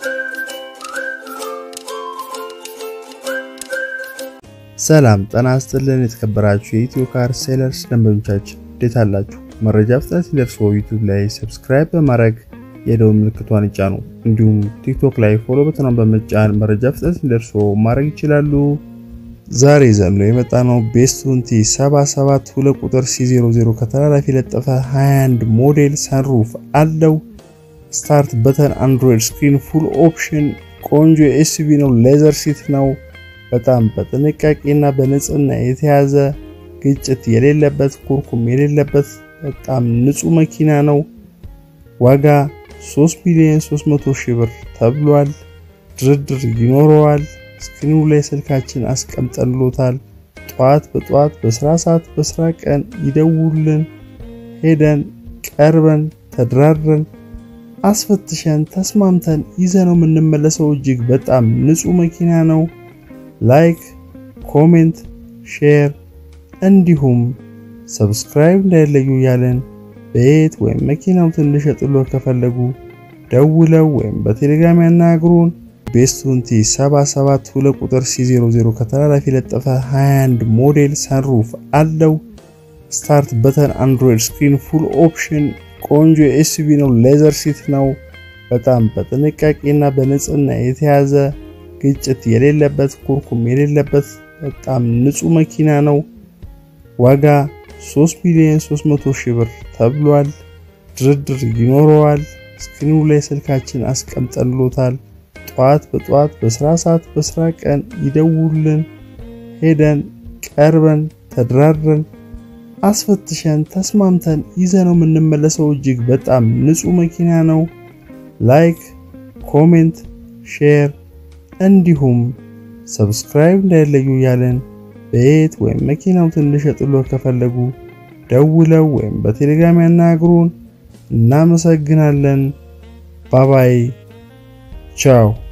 ሰላም ጤና ይስጥልን። የተከበራችሁ የኢትዮ ካር ሴለርስ ደንበኞቻችን እንዴት አላችሁ? መረጃ ፍጥነት ሲደርሰው ዩቲዩብ ላይ ሰብስክራይብ በማድረግ የደወል ምልክቷን ይጫኑ። እንዲሁም ቲክቶክ ላይ ፎሎ በተናን በመጫን መረጃ ፍጥነት ሲደርሰው ማድረግ ይችላሉ። ዛሬ ዘምነው የመጣ ነው ቤስት ቱንቲ 77 ሁለት ቁጥር C00 ከተላላፊ ለጠፈ 21 ሞዴል ሰንሩፍ አለው። ስታርት በተን አንድሮይድ ስክሪን ፉል ኦፕሽን ቆንጆ ኤስዩቪ ነው። ሌዘር ሲት ነው። በጣም በጥንቃቄና በንጽህና የተያዘ ግጭት የሌለበት ኩርኩም የሌለበት በጣም ንጹህ መኪና ነው። ዋጋ 3 ሚሊዮን 300 ሺህ ብር ተብሏል። ድርድር ይኖረዋል። ስክሪኑ ላይ ስልካችን አስቀምጠንሎታል። ጠዋት በጠዋት በስራ ሰዓት በስራ ቀን ይደውሉልን። ሄደን ቀርበን ተድራድረን አስፈትሸን ተስማምተን ይዘነው የምንመለሰው እጅግ በጣም ንጹህ መኪና ነው። ላይክ፣ ኮሜንት፣ ሼር እንዲሁም ሰብስክራይብ እንዳይለዩ እያለን ቤት ወይም መኪናው ትንሽ ጥሎ ከፈለጉ ደውለው ወይም በቴሌግራም ያናግሩን። ቤስት ቱንቲ 77 ሁለት ቁጥር C00 ከተላላፊ ለጠፈ 21 ሞዴል ሰንሩፍ አለው። ስታርት በተን አንድሮይድ ስክሪን ፉል ኦፕሽን ቆንጆ ኤስዩቪ ነው። ሌዘር ሲት ነው። በጣም በጥንቃቄና በንጽህና የተያዘ ግጭት የሌለበት ኩርኩም የሌለበት በጣም ንጹህ መኪና ነው። ዋጋ 3 ሚሊዮን 300 ሺህ ብር ተብሏል። ድርድር ይኖረዋል። ስክሪኑ ላይ ስልካችን አስቀምጠንሎታል። ጠዋት በጠዋት በስራ ሰዓት በስራ ቀን ይደውሉልን። ሄደን ቀርበን ተድራድረን አስፈትሸን ተስማምተን ይዘነው የምንመለሰው እጅግ በጣም ንጹህ መኪና ነው። ላይክ፣ ኮሜንት፣ ሼር እንዲሁም ሰብስክራይብ እንዳይለዩ እያለን ቤት ወይም መኪናው ትንሽ ጥሎ ከፈለጉ ደውለው ወይም በቴሌግራም ያናግሩን። እናመሰግናለን። ባባይ ቻው